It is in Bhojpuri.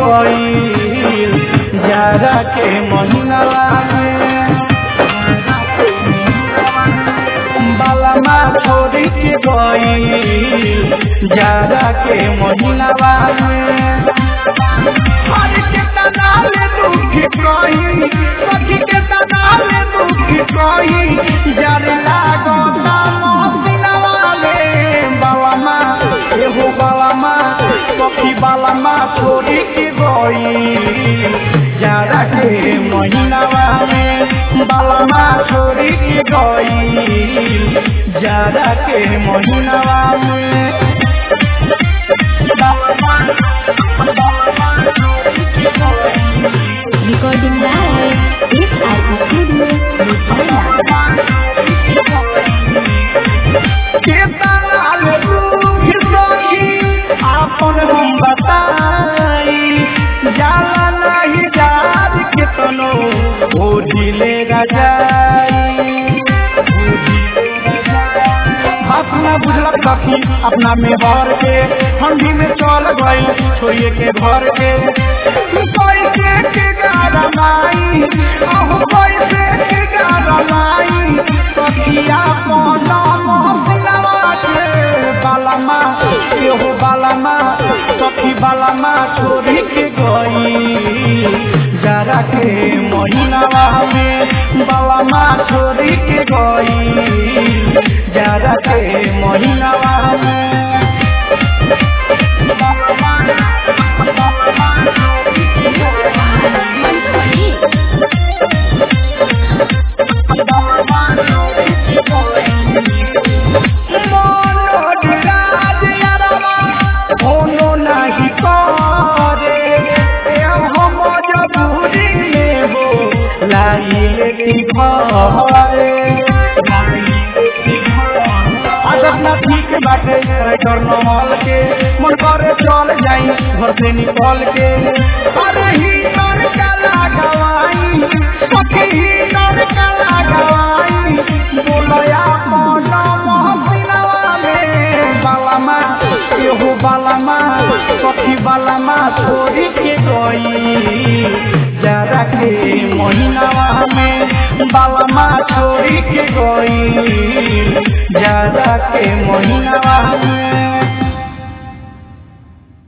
गईल जाड़ा के महीनावा में बालमा छोड़ी के गईल जाड़ा के महीनावा में हर के तनाले दुख कही सखी के तनाले दुख कही जारे लागो महीनावा में बालमा एहो बालमा सखी बालमा छोड़ी के गईल जाड़ा के महीनावा में बालमा छोड़ी के गईल जाड़ा के महीनावा में Recording by SR Studio, Lusaya. केतनाल दुख सखी आपन हम बताई जाला नहीं जात केतनो ओढ़िले रजाई अपना बुझलक सखी अपना में भर के ठंडी में चल गई छोड़िए के घर के पैसे के गारा माई अहो पैसे के गारा माई सखिया कोना मोहसिनवा के बालामा एहो बालामा सखी बालामा छोड़ी के गई जरा के महीनावा में बालामा छोड़ी के गई जरा के महीनावा में होनो नहीं करे हम मजबूरी में हो लाइले की घरे आदत ना ठीक बाटे डर नमल के मन करे चल जाई घर से निकल के अरे ही नर काला गवाई सखी ही नर काला गवाई बोलया मन मोहसिनवा में बालामा एहो बालामा सखी बालामा छोड़ी के गई जरा के महीनावा में बालामा छोड़ी के गई जरा के महीनावा में